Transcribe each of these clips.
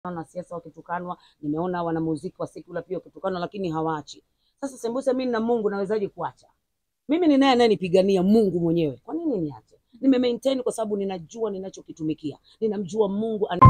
wanasiasa wakitukanwa, nimeona wanamuziki wa sekula pia wakitukanwa, lakini hawaachi. Sasa sembuse mimi na Mungu nawezaje kuacha? Mimi ni naye anayenipigania Mungu mwenyewe, kwa nini niache? Nime maintain kwa sababu ninajua ninachokitumikia, ninamjua Mungu ana...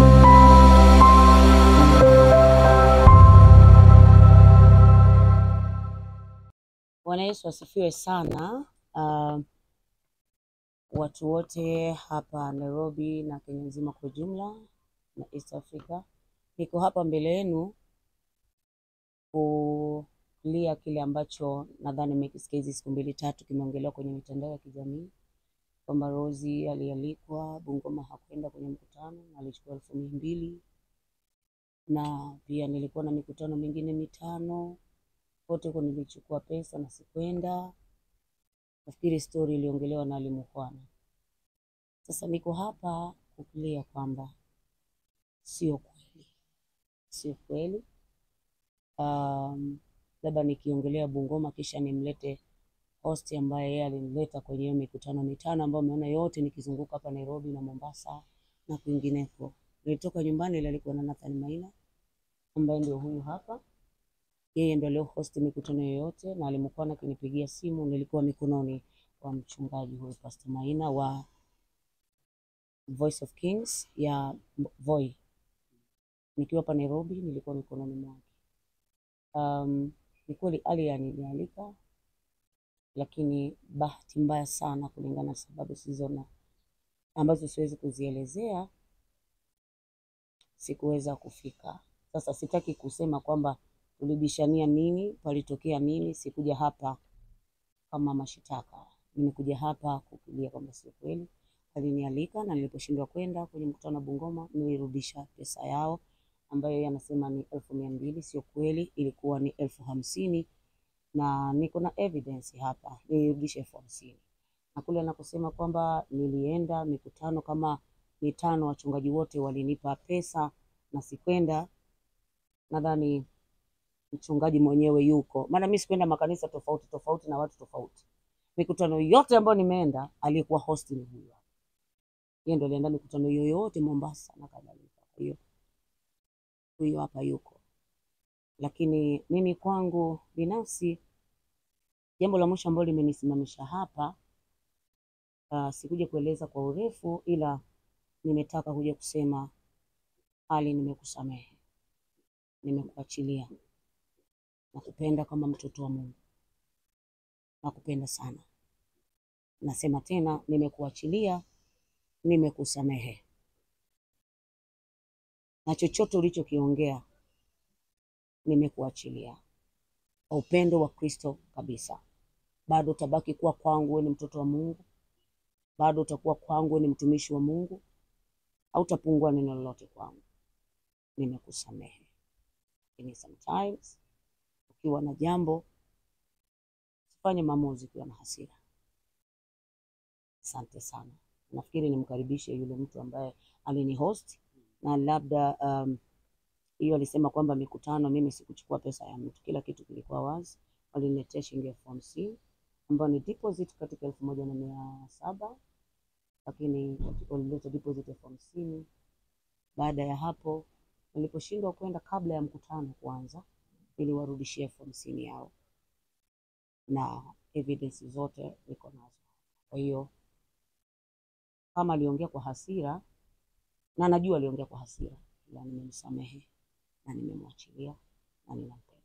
Bwana Yesu asifiwe sana. Uh, watu wote hapa Nairobi na Kenya nzima kwa ujumla na East Africa, niko hapa mbele yenu kulia kile ambacho nadhani mmekisikia hizi siku mbili tatu, kimeongelewa kwenye mitandao ya kijamii kwamba Rozi alialikwa Bungoma, hakwenda kwenye mkutano na alichukua elfu mia mbili na pia nilikuwa na mikutano mingine mitano kote huko nilichukua pesa na sikwenda. Nafikiri stori iliongelewa na Alimukhwana. Sasa niko hapa kukulia kwamba sio kweli, sio kweli. Um, labda nikiongelea Bungoma kisha nimlete host ambaye yeye alinileta kwenye hiyo mikutano mitano ambayo umeona yote nikizunguka hapa Nairobi na Mombasa na kwingineko. Nilitoka nyumbani ile alikuwa na Nathan Maina ambaye ndio huyu hapa yeye ndo alio host mikutano yoyote, na alimkuwa akinipigia simu, nilikuwa mikononi wa mchungaji huyu Pastor Maina wa Voice of Kings ya Voi. Nikiwa hapa Nairobi, nilikuwa mikononi mwake. Um, ni kweli Ali alinialika, lakini bahati mbaya sana, kulingana na sababu zisizo na ambazo siwezi kuzielezea, sikuweza kufika. Sasa sitaki kusema kwamba tulibishania nini, palitokea nini. Sikuja hapa kama mashitaka, nimekuja hapa kukulia kwamba sio kweli. Alinialika na niliposhindwa kwenda kwenye mkutano wa Bungoma, nilirudisha pesa yao ambayo yeye anasema ni elfu mia mbili. Sio kweli, ilikuwa ni elfu hamsini na niko na evidence hapa, nilirudisha elfu hamsini na kule anakusema kwamba nilienda mikutano kama mitano, wachungaji wote walinipa pesa na sikwenda, nadhani mchungaji mwenyewe yuko, maana mimi sikwenda makanisa tofauti tofauti na watu tofauti. Mikutano yote ambayo nimeenda, aliyekuwa host ni huyu hapa, yeye ndo alienda mikutano yoyote Mombasa na kadhalika. Kwa hiyo huyu hapa yuko, lakini mimi kwangu binafsi, jambo la mwisho ambalo limenisimamisha hapa, uh, sikuja kueleza kwa urefu, ila nimetaka kuja kusema Ali, nimekusamehe, nimekuachilia nakupenda kama mtoto wa Mungu, nakupenda sana. Nasema tena, nimekuachilia, nimekusamehe, na chochote ulichokiongea nimekuachilia kwa upendo wa Kristo kabisa. Bado utabaki kuwa kwangu, wewe ni mtoto wa Mungu, bado utakuwa kwangu, wewe ni mtumishi wa Mungu, hautapungua neno lolote kwangu. Nimekusamehe, lakini sometimes ukiwa na jambo usifanye maamuzi ukiwa na hasira. Asante sana. Nafikiri nimkaribishe yule mtu ambaye alini host na labda um, hiyo alisema kwamba mikutano, mimi sikuchukua pesa ya mtu, kila kitu kilikuwa wazi. Waliniletea shilingi elfu hamsini ambayo ni deposit katika elfu moja na mia saba lakini walileta deposit elfu hamsini Baada ya hapo niliposhindwa kwenda kabla ya mkutano kuanza niliwarudishia elfu hamsini yao na evidence zote niko nazo. Kwa hiyo kama aliongea kwa hasira, na najua aliongea kwa hasira, ila nimemsamehe na nimemwachilia na ninampenda.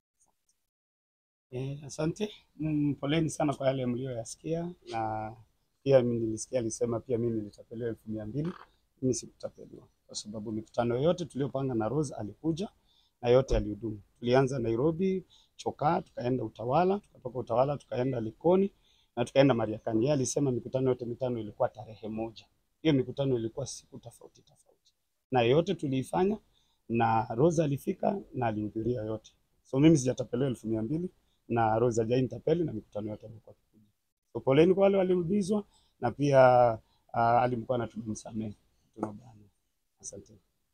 Eh, asante. Mm, poleni sana kwa yale mlioyasikia, na pia mimi nilisikia alisema pia mimi nilitapeliwa elfu mia mbili. Mimi sikutapeliwa kwa sababu mikutano yote tuliyopanga na Rose alikuja na yote alihudumu. Tulianza Nairobi, Chokaa, tukaenda Utawala, tukatoka Utawala tukaenda Likoni na tukaenda Mariakani. Yeye alisema mikutano yote mitano ilikuwa tarehe moja. Hiyo mikutano ilikuwa siku tofauti tofauti, na yote tuliifanya na Rose alifika na alihudhuria yote. So mimi sijatapeliwa elfu mia mbili na Rose hajainitapeli na mikutano yote alikuwa akikuja. So poleni kwa wale walirudizwa na pia uh, alimkuwa na tumemsamehe. Tunabana. Asante.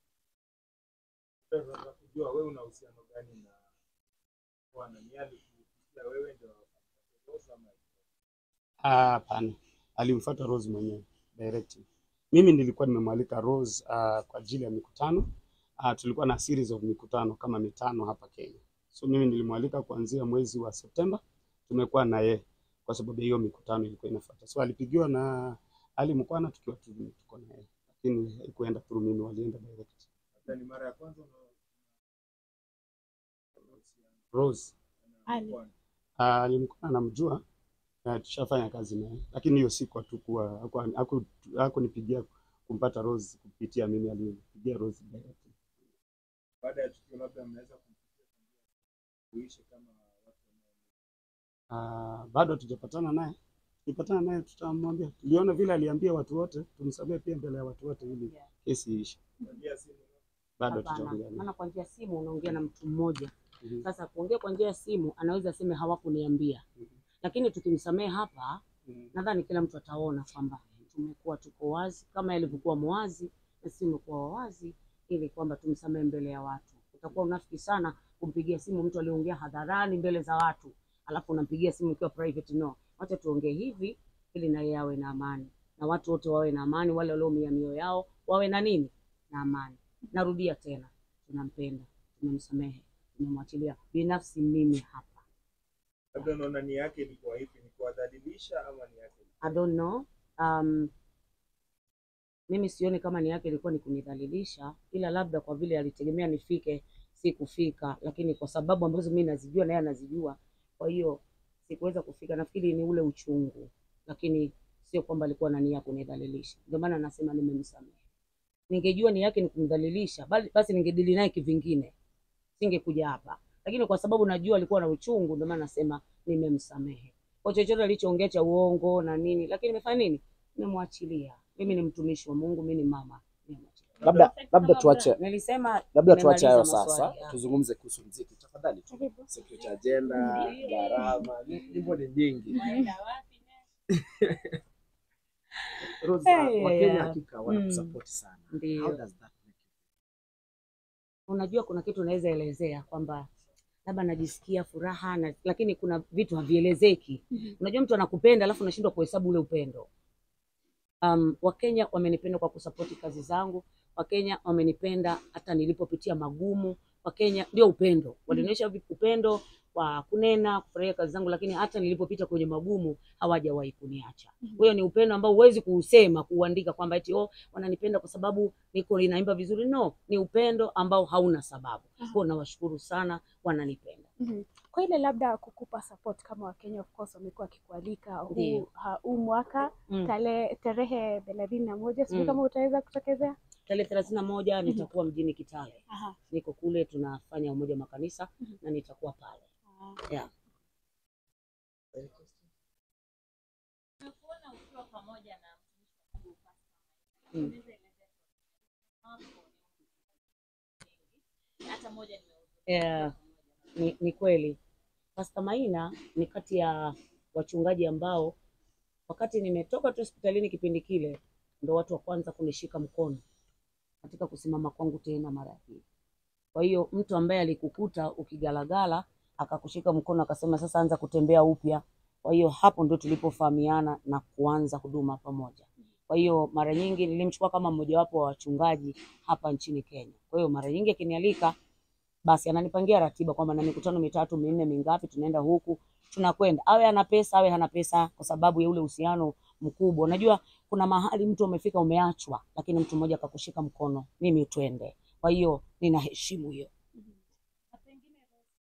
Nataka kujua wewe una uhusiano gani na Bwana? Ni alikusikia wewe ndio Rose ama Ah, Hapana, alimfuata Rose mwenyewe direct. Mimi nilikuwa nimemwalika Rose uh, kwa ajili ya mikutano uh, tulikuwa na series of mikutano kama mitano hapa Kenya. So mimi nilimwalika kuanzia mwezi wa Septemba, tumekuwa na yeye kwa sababu hiyo mikutano ilikuwa inafuata. So alipigiwa na Ali Mkwana tukiwa tu- tuko na yeye, lakini haikuenda through mimi, walienda direct. Labda ni mara ya kwanza una Rose Ali. uh, Ali Mkwana anamjua na tushafanya kazi naye, lakini hiyo siku hatukuwa haku- haku- hakunipigia kumpata Rose kupitia mimi, alinipigia Rose direct. baada ya tukio labda mnaweza kumpitia kuishi kama watu Uh, bado hatujapatana naye. Tukipatana naye tutamwambia. Tuliona vile aliambia watu wote, tumsamehe pia mbele ya watu wote ili Yeah. kesi iishe. wanaoingia simu Bado Hapana, hatujaongea naye. maana kwa njia ya simu unaongea na mtu mmoja. Mhm. Sasa kuongea kwa njia ya simu anaweza aseme hawakuniambia, Mhm. lakini tukimsamehe hapa, Mhm. nadhani kila mtu ataona kwamba tumekuwa tuko wazi kama yalivyokuwa mwazi na sisi tumekuwa wazi, ili kwamba tumsamehe mbele ya watu. Utakuwa unafiki sana kumpigia simu mtu aliongea hadharani mbele za watu, alafu unampigia simu ikiwa private. No, wacha tuongee hivi ili na yeye awe na amani na watu wote wawe na amani, wale walioumia mioyo yao wawe na nini na amani. Narudia tena, tunampenda, tumemsamehe, tumemwachilia. Binafsi mimi hapa labda unaona nia yake ilikuwa ipi? Ni kuwadhalilisha ama nia yake I don't know. Um, mimi sioni kama nia yake ilikuwa ni kunidhalilisha, ila labda kwa vile alitegemea nifike, si kufika, lakini kwa sababu ambazo mimi nazijua na yeye anazijua, kwa hiyo sikuweza kufika. Nafikiri ni ule uchungu, lakini sio kwamba alikuwa na nia ya kunidhalilisha. Ndio maana nasema nimemsamehe. Ningejua nia yake ni kumdhalilisha, bali basi ningedili naye kivingine, singekuja hapa, lakini kwa sababu najua alikuwa na uchungu, ndio maana nasema nimemsamehe kwa chochote alichoongea cha uongo na nini, lakini nimefanya nini? Nimemwachilia. Mimi ni mtumishi wa Mungu, mimi ni mama, nimemwachilia. labda labda tuache Nilisema labda tuache hayo nimemaliza sasa, maswali yangu. tuzungumze kuhusu mziki tafadhali. tu. Karibu. Security agenda, gharama, ni- nyimbo ni nyingi. Rose, Hey, Wakenya yeah. hakika wanakusupport sana. How Ndio, does that make you unajua kuna kitu unaweza elezea kwamba labda najisikia furaha na, lakini kuna vitu havielezeki. Unajua mtu anakupenda alafu unashindwa kuhesabu ule upendo. Um, Wakenya wamenipenda kwa kusapoti kazi zangu. Wakenya wamenipenda hata nilipopitia magumu. Wakenya ndio upendo, walionyesha vi- upendo wa kunena, kufurahia kazi zangu, lakini hata nilipopita kwenye magumu hawajawahi kuniacha. Kwa hiyo ni upendo ambao huwezi kuusema, kuuandika kwamba eti oh, wananipenda kwa sababu niko ninaimba vizuri. No, ni upendo ambao hauna sababu. Kwa hiyo nawashukuru sana, wananipenda. Mhm. Kwa ile labda kukupa support kama Wakenya of course wamekuwa wakikualika huu, Ndio. ha- huu mwaka Mm. tale, tarehe thelathini na moja sijui Mm. kama utaweza kutokezea. Tarehe thelathini na moja nitakuwa mjini Kitale, Aha. niko kule, tunafanya umoja wa makanisa na nitakuwa pale yeah. Tumekuona ukiwa pamoja na mtumishi wa Mungu Pastor Mm. Unaweza elezea wako ni hata moja nimehudhuria Yeah, ni, ni kweli Pastor Maina ni kati ya wachungaji ambao wakati nimetoka tu hospitalini kipindi kile ndo watu wa kwanza kunishika mkono katika kusimama kwangu tena mara ya pili. Kwa hiyo mtu ambaye alikukuta ukigalagala akakushika mkono akasema sasa anza kutembea upya. Kwa hiyo hapo ndio tulipofahamiana na kuanza huduma pamoja. Kwa hiyo mara nyingi nilimchukua kama mmojawapo wa wachungaji hapa nchini Kenya. Kwa hiyo mara nyingi akinialika basi ananipangia ratiba kwamba na mikutano mitatu minne mingapi tunaenda huku tunakwenda, awe ana pesa awe hana pesa, kwa sababu ya ule uhusiano mkubwa. Unajua kuna mahali mtu umefika umeachwa, lakini mtu mmoja akakushika mkono, mimi twende. Kwa hiyo ninaheshimu hiyo. na pengine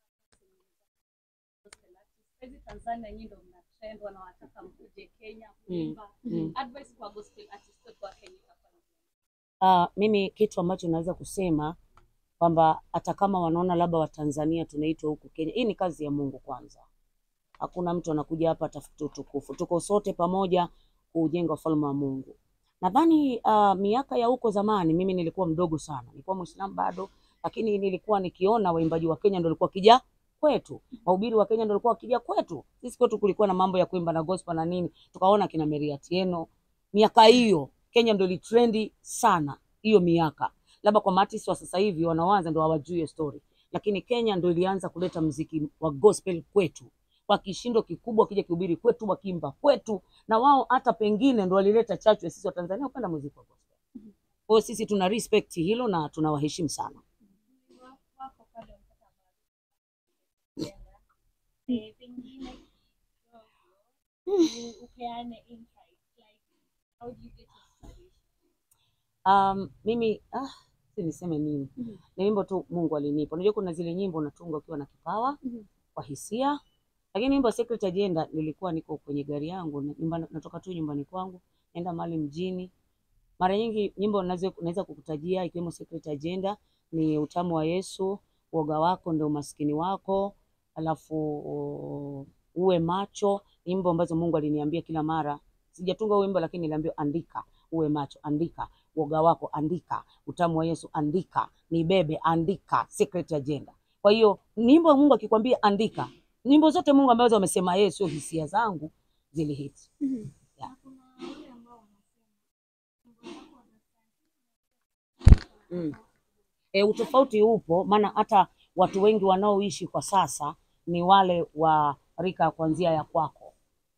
gospel artist. Hizi Tanzania nyinyi ndio mna trend wanawataka mkuje Kenya kuimba. Mm. Advice kwa gospel artist wetu wa Kenya itakuwa ni Ah, mimi kitu ambacho naweza kusema kwamba hata kama wanaona labda Watanzania tunaitwa huku Kenya, hii ni kazi ya Mungu kwanza. Hakuna mtu anakuja hapa atafuta utukufu, tuko sote pamoja kuujenga ufalme wa Mungu. Nadhani uh, miaka ya huko zamani, mimi nilikuwa mdogo sana, nilikuwa Muislamu bado, lakini nilikuwa nikiona waimbaji wa Kenya ndio walikuwa kija kwetu, wahubiri wa Kenya ndio walikuwa wakija kwetu. Sisi kwetu kulikuwa na mambo ya kuimba na gospel na nini, tukaona kina Mary Atieno. Miaka hiyo Kenya ndio ilitrendi sana hiyo miaka, labda kwa maartist wa sasa hivi wanaoanza ndio hawajui hiyo story, lakini Kenya ndio ilianza kuleta mziki wa gospel kwetu kwa kishindo kikubwa, wakija kuhubiri kwetu, wakiimba kwetu, na wao hata pengine ndio walileta chachu ya sisi wa Tanzania kupenda muziki wa gospel. Kwa hiyo sisi tuna respect hilo na tunawaheshimu sana. eh, pengine kidogo u- upeane insight like how do you get inspiration Um, mimi ah, si niseme nini, ni wimbo tu Mungu alinipa. Unajua kuna zile nyimbo unatunga ukiwa na kipawa kwa hisia, lakini wimbo wa Secret Agenda nilikuwa niko kwenye gari yangu na- nyumbani, natoka tu nyumbani kwangu naenda mahali mjini. Mara nyingi nyimbo nazo- naweza kukutajia ikiwemo Secret Agenda ni utamu wa Yesu, woga wako ndio umaskini wako, alafu o, uwe macho, nyimbo ambazo Mungu aliniambia kila mara. Sijatunga huo wimbo lakini niliambiwa andika, uwe macho, andika woga wako, andika utamu wa Yesu, andika nibebe, andika Secret Agenda. Kwa hiyo nyimbo Mungu akikwambia andika, nyimbo zote Mungu ambazo amesema yeye, sio hisia zangu zilihiti. Yeah. Mm. E, utofauti upo, maana hata watu wengi wanaoishi kwa sasa ni wale wa rika ya kuanzia ya kwako.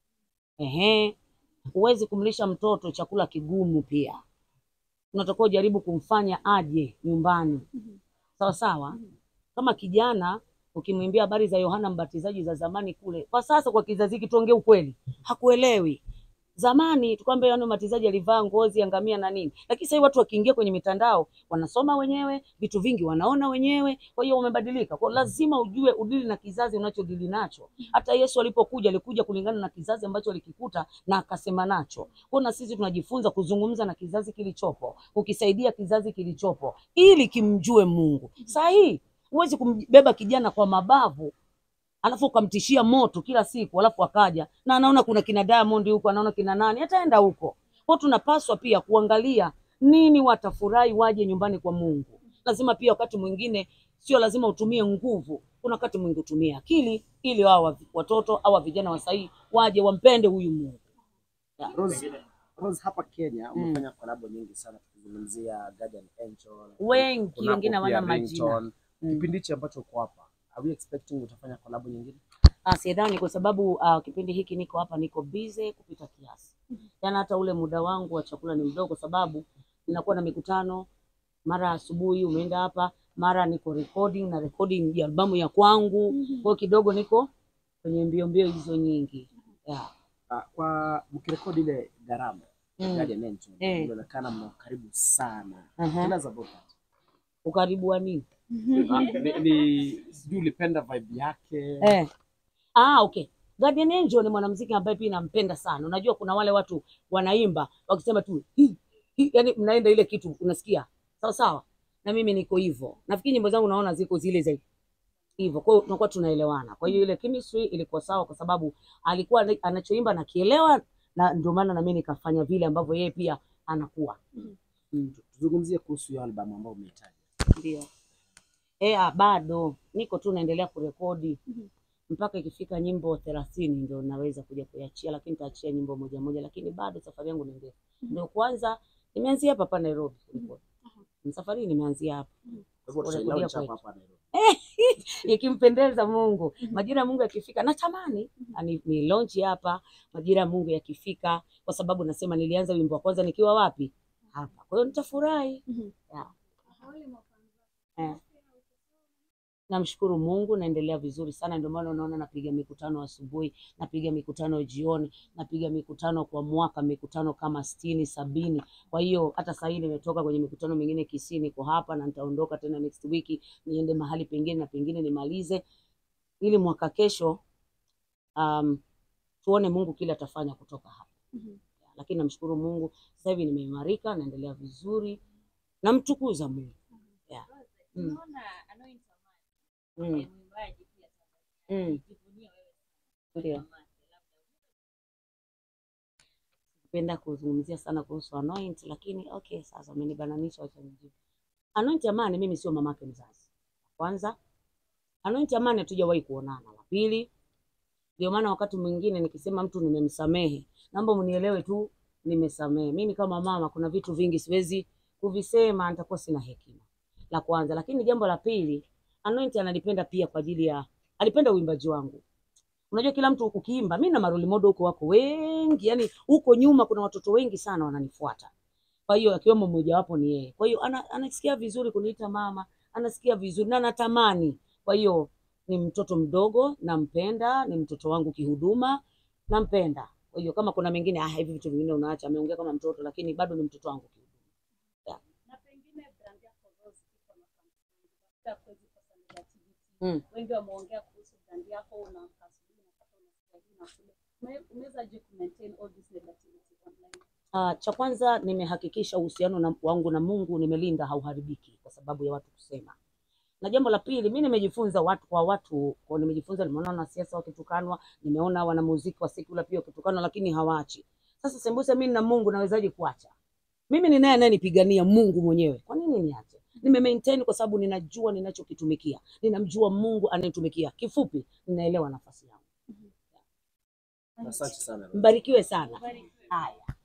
Ehe, huwezi kumlisha mtoto chakula kigumu, pia unatakiwa ujaribu kumfanya aje nyumbani, sawa sawa. Kama kijana ukimwimbia habari za Yohana Mbatizaji za zamani kule, kwa sasa kwa kizazi hiki, tuongee ukweli, hakuelewi. Zamani tukwambia Yohana Mbatizaji alivaa ngozi ya ngamia na nini, lakini sasa hivi watu wakiingia kwenye mitandao wanasoma wenyewe, vitu vingi wanaona wenyewe. Kwa hiyo umebadilika, kwa hiyo lazima ujue udili na kizazi unachodili nacho. Hata Yesu alipokuja alikuja kulingana na kizazi ambacho alikikuta na akasema nacho. Kwa hiyo na sisi tunajifunza kuzungumza na kizazi kilichopo, ukisaidia kizazi kilichopo ili kimjue Mungu. Saa hii huwezi kumbeba kijana kwa mabavu alafu ukamtishia moto kila siku, alafu akaja na anaona kuna kina Diamond huko, anaona kina nani, ataenda huko. Kwa hiyo tunapaswa pia kuangalia nini watafurahi waje nyumbani kwa Mungu. Lazima pia wakati mwingine sio lazima utumie nguvu, kuna wakati mwingi utumie akili ili wao watoto au vijana wa sahii waje wampende huyu Mungu. Yeah. Rose, Rose, hapa Kenya Mm. umefanya kolabo nyingi sana tukizungumzia Guardian Angel. Wengi, kunako wengine hawana pia majina. Ringtone. Mm. Kipindi hichi ambacho uko hapa, are we expecting utafanya kolabo nyingine? Ah, sidhani kwa sababu ah, kipindi hiki niko hapa niko busy kupita kiasi. Yaani hata ule muda wangu wa chakula ni mdogo, kwa sababu ninakuwa na mikutano, mara asubuhi umeenda hapa, mara niko recording na recording ya albamu ya kwangu. Kwa hiyo kidogo niko kwenye mbio mbio hizo nyingi. Yeah. Ah, kwa mkirekodi ile gharama Mm. Guardian Angel, Eh. inaonekana mna karibu sana. Aha. Tell us about that. Ukaribu wa nini? Ah, ni, ni sijui ulipenda vibe yake. Eh. Ah, okay. Guardian Angel ni mwanamuziki ambaye pia nampenda sana. Unajua kuna wale watu wanaimba wakisema tu hi, hi, yani mnaenda ile kitu unasikia. Sawa sawa. Na mimi niko hivyo. Nafikiri nyimbo zangu naona ziko zile za hivyo. Kwa hiyo tunakuwa tunaelewana. Kwa hiyo ile chemistry ilikuwa sawa kwa sababu alikuwa ana- anachoimba nakielewa na ndio maana na mimi nikafanya vile ambavyo yeye pia anakuwa. Mm. Tuzungumzie kuhusu hiyo albamu ambayo umeitaja. Ndio. Eh, ah, bado niko tu naendelea kurekodi mpaka ikifika nyimbo thelathini ndio naweza kuja kuiachia, lakini nitaachia nyimbo moja moja, lakini bado safari yangu ni ndefu. Ndio kwanza nimeanzia hapa hapa Nairobi kurekodi. Safari hii nimeanzia hapa Kwa hivyo Kurekodia tutailaunch hapa kwetu. hapa Nairobi. ikimpendeza Mungu. Majira ya Mungu yakifika, natamani ni, ni launch hapa majira ya Mungu yakifika, kwa sababu nasema nilianza wimbo wa kwanza nikiwa wapi? Hapa. Kwa hiyo nitafurahi. Yeah. Eh. Namshukuru Mungu, naendelea vizuri sana. Ndio maana unaona napiga mikutano asubuhi, napiga mikutano jioni, napiga mikutano kwa mwaka, mikutano kama sitini sabini. Kwa hiyo hata sasa hivi nimetoka kwenye mikutano mingine Kisii, niko hapa na nitaondoka tena next week niende mahali pengine na pengine nimalize, ili mwaka kesho um, tuone Mungu kile atafanya kutoka hapa. Lakini namshukuru Mungu, sasa hivi nimeimarika, naendelea vizuri, namtukuza Mungu. Yeah. Mm. Unaona Anoint Mm. Amani, ni mwimbaji pia Tanzania. Mm. Jivunie wewe Ndio. Amani, labda Napenda kuzungumzia sana kuhusu Anoint, lakini okay, sasa umenibananisha, wacha nijibu. Anoint Amani mimi sio mamake mzazi. Kwanza, Anoint Amani hatujawahi kuonana. La pili, ndio maana wakati mwingine nikisema mtu nimemsamehe, naomba mnielewe tu, nimesamehe. Mimi kama mama, kuna vitu vingi siwezi kuvisema, nitakuwa sina hekima. La kwanza, lakini jambo la pili, Anoint analipenda pia kwa ajili ya alipenda uimbaji wangu. Unajua kila mtu ukiimba, mimi na maroli modo huko wako wengi, yani huko nyuma kuna watoto wengi sana wananifuata. Kwa hiyo akiwemo mmojawapo ni yeye. Kwa hiyo ana, anasikia vizuri kuniita mama, anasikia vizuri na anatamani. Kwa hiyo ni mtoto mdogo, nampenda, ni mtoto wangu kihuduma, nampenda. Kwa hiyo kama kuna mengine ah, hivi vitu vingine unaacha, ameongea kama mtoto, lakini bado ni mtoto wangu kihuduma. na pengine brand yako Rose iko na kampuni labda kwezi kosa negativity Mm. wengi wameongea kuhusu brand yako unaamka asubuhi unapata unasikia hii na kule Ume- umewezaje ku maintain all this negativity online Uh, cha kwanza nimehakikisha uhusiano na, wangu na Mungu nimelinda hauharibiki kwa sababu ya watu kusema. Na jambo la pili, mi nimejifunza watu kwa watu, kwa nimejifunza, nimeona wanasiasa wakitukanwa, nimeona wanamuziki wa secular pia wakitukanwa, lakini hawaachi. Sasa sembuse mimi na Mungu nawezaje kuacha? Mimi ni naye anayenipigania Mungu mwenyewe, kwa nini niache? Nime maintain kwa sababu ninajua ninachokitumikia, ninamjua Mungu anayetumikia. Kifupi, ninaelewa nafasi yangu. Asante sana. Mbarikiwe sana. Barikiwe. Haya.